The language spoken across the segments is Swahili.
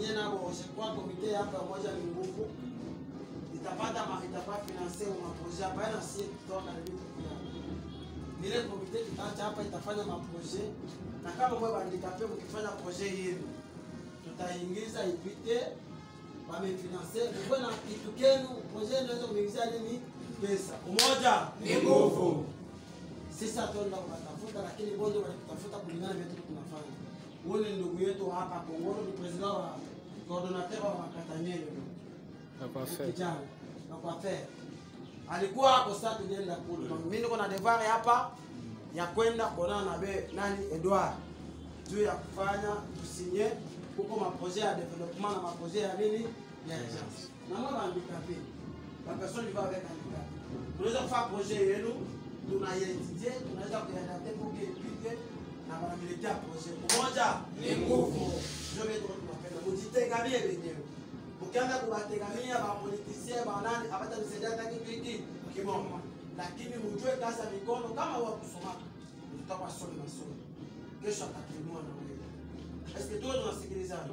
sinye nabo kwa komite hapa moja ni nguvu itapata ma itapata financer ma projet hapa na sie kutoka na vitu pia ile komite kitaacha hapa itafanya ma projet na kama mwe bandikape mkifanya projet yenu tutaingiza ipite wamefinancer mkwe na kitu kenu projet inaweza kuingizia nini pesa umoja Ni nguvu. sisi hatuenda kutafuta, lakini bonde wanatafuta kulingana na vitu tunafanya. Huyu ni ndugu yetu hapa Kongoro, ni president wa coordinateur wa Makatanyele kijana na kwa fair alikuwa hapo. Sasa tulienda kule, mimi niko na devoir hapa ya kwenda kuonana na be nani Edouard juu ya kufanya tusinye huko maprojet ya development na maprojet ya nini ya agence na mwa bandika pia la personne qui va avec handicap tunaweza kufanya projet yenu tunaietudie tunaweza kuiadapte pour que ipite na wanamilikia projet umoja Ni nguvu. ndio vitu tunapenda mujitegamie wenyewe ukianza kuwategamia mapolitisie banani abatanisaidia hata kitu hiki kimoja lakini mjue kazi ya mikono kama wa kusoma tutakuwa somi masomo kesho atakuinua na wewe eske tuwe tunasikilizana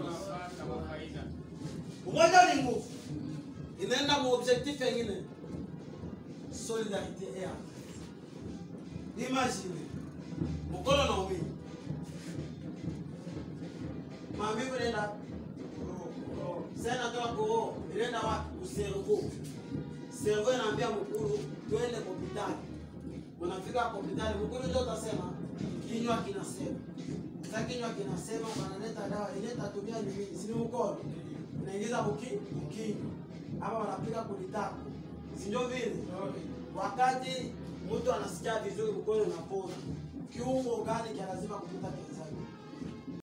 umoja ni nguvu inaenda mu objectif yengine solidarite et entraide imagine mkono na umini mamivu inaenda sasa natoka koo inaenda wapi kuservo servo inaambia mkuru twende hospitali unafika hospitali mkuru ndio utasema kinywa kinasema sasa kinywa kinasema wanaleta dawa ileta tumia ni nini si ni mkono unaingiza uki ukinywa ama wanapiga kulitako si ndio vile wakati mtu anasikia vizuri mkono unapona kiungo gani kia lazima kupita